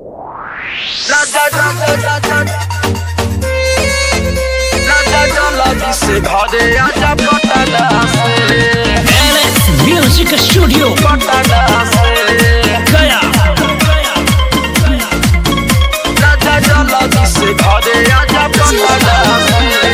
से घरे आजा पटना से NS Music Studio पटना से गया राजा जल्दी से घरे आजा पटना से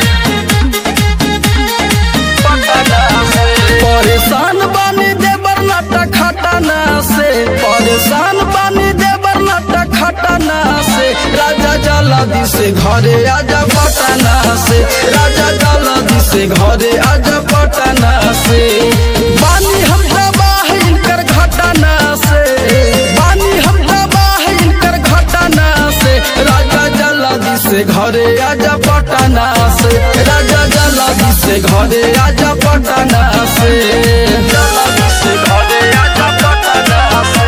पटना से परेशान बानी देवर नाटा खटाना से परेशान बानी देवर नाटा खटाना से राजा जल्दी से घरे आजा पटना से राजा जल्दी से घरे आजा पटना से बानी हम तबाह इनकर घटना से बानी हम तबाह इनकर घटना से राजा जल्दी से घरे आजा पटना से राजा जल्दी से घरे आजा पटना से जल्दी से घरे आजा पटना से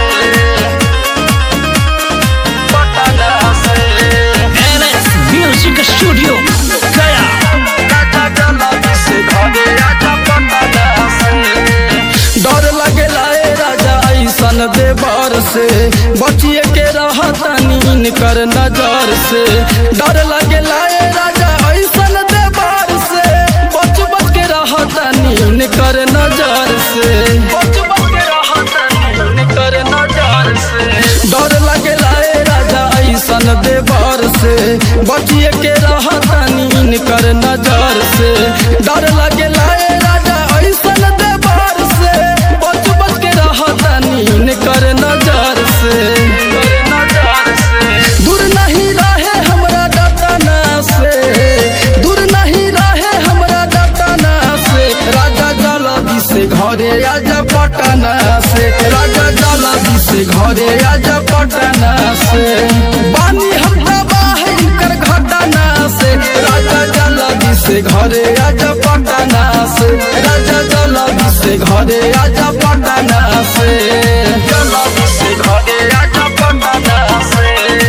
पटना से NS Music Studio गया राजा जल्दी से घरे आजा पटना से डर लगेला ए राजा ऐसन देवर से बचिए के रहतनी इनकर नजर से डर लगेला ए राजा ऐसन देवर से बच बच के रहतनी इनकर नजर से बच बच के रहतनी इनकर नजर से डर लगेला ए राजा ऐसन देवर से बचिए के रहतनी इनकर नजर से डर लगेला ए राजा ऐसन देवर से बच बच के रहतनी इनकर नजर से दूर नहीं रहे हमरा डटना से दूर नहीं रहे हमरा डटना से राजा जल्दी से घरे आजा पटना से राजा जल्दी से घरे आजा पटना से बानी हम तबाह इनकर घटना से राजा जल्दी से घरे आजा पटना से राजा जल्दी से घरे आजा पटना से जल्दी से घरे आजा पटना से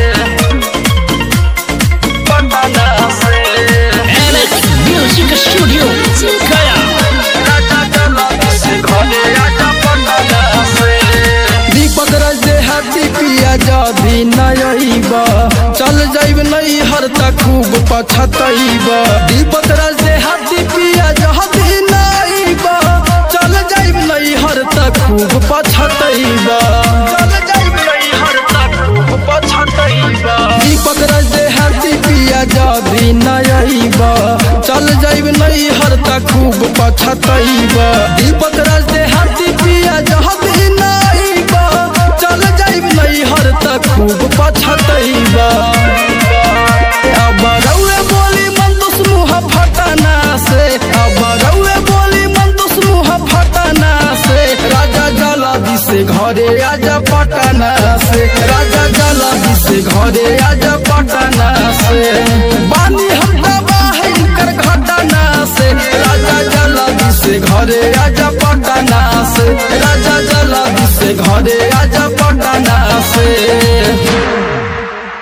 पटना से NS Music Studio गया राजा जल्दी से घरे आजा पटना से दीपक रज दे हाथी पिया जदी नयब चल जाइब नहीं हर तक खूब पछतैब दीपक रज दे हाथी पिया जदी नयब चल जाइब नहीं हर तक खूब पछतैब चल जाइब नहीं हर तक खूब पछतैब दीपक रज दे हाथी पिया जदी नयब चल जाइब नहीं हर तक खूब पछतैब दीपक रज दे हाथी पिया जदी नयब चल जाइब नहीं हर तक खूब पछतैब अब रउए बोली मन दुस मुँह फटना से अब रउए बोली मन दुस मुँह फटना से राजा जल्दी से घरे आजा पटना से राजा जल्दी से घरे आजा पटना से बानी हम तबाह इनकर घटना से राजा जल्दी से घरे आजा पटना से राजा जल्दी से घरे